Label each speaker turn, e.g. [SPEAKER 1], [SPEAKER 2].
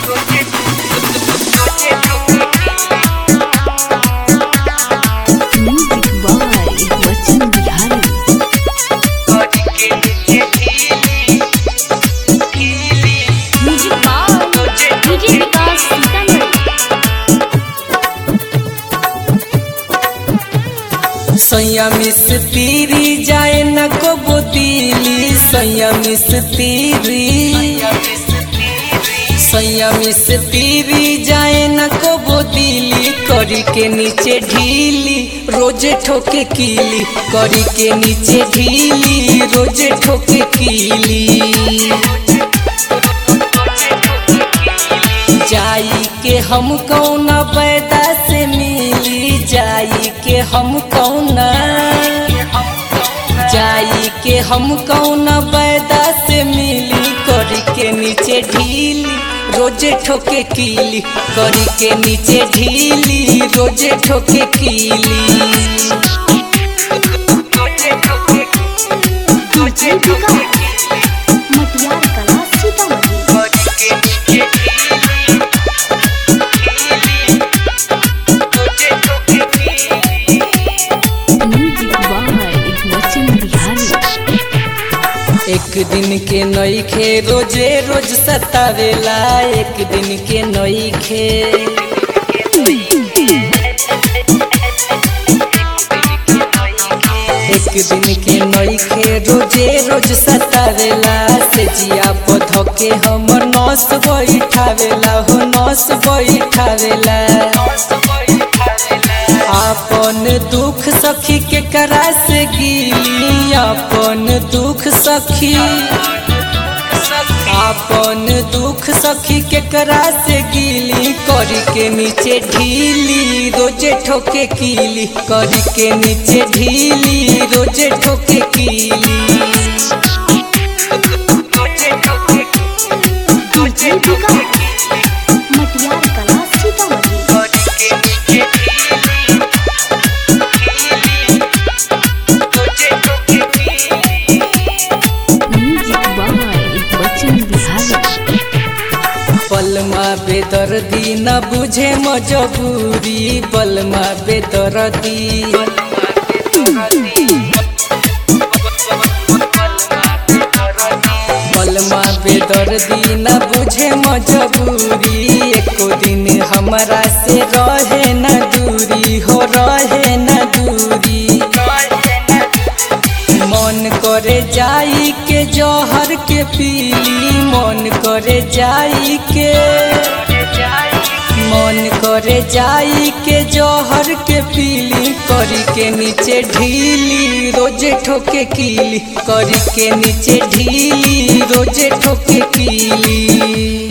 [SPEAKER 1] Music by Bachchan Bihari.
[SPEAKER 2] Music by DJ Vikas Sitamarhi
[SPEAKER 3] सैया मिस तीरी जाए न को बोतीली सैया मिस तीरी सैया मिस तीरी जाए न को बोतीली करी के नीचे ढीली रोजे ठोके कीली करी के नीचे ढीली रोजे ठोके कीली जाई के हम कौना पैदा से मिली जाई के हम कौना जाई के हम कौना पैदा से मिली करी के नीचे ढीली रोजे ठोके कीली करी के नीचे ढीली रोजे ठोके कीली
[SPEAKER 2] डीजे विकास मटियार कला Sitamarhi
[SPEAKER 1] Music by Bachchan Bihari.
[SPEAKER 3] एक दिन के नई खे रोजे रोज सतावेला एक दिन के नई खे एक दिन के नई खे रोजे रोज सतावेला से जिया पौधो के हमर नस बैठावेला हो नस बैठावेला आपन दुख सखी के करा से गिली आपन दुख सखी आपन दुख सखी के करा से गिली करी के नीचे ढीली रोजे ठोके कीली करी के नीचे ढीली रोजे ठोके कीली
[SPEAKER 2] डीजे विकास मटियार कला Sitamarhi
[SPEAKER 1] Music by Bachchan Bihari.
[SPEAKER 3] बलमा बेदर्दी न बुझे मजबूरी बलमा बेदर्दी बलमा बेदर्दी न बुझे मजबूरी एको दिन हमरा से रहे न दूरी हो रहे न दूरी मन करे जाई के जहर के पीली मन करे जाई के मन करे जाई के जहर के पीली करी के नीचे ढीली रोजे ठोके कीली करी के नीचे ढीली रोजे ठोके कीली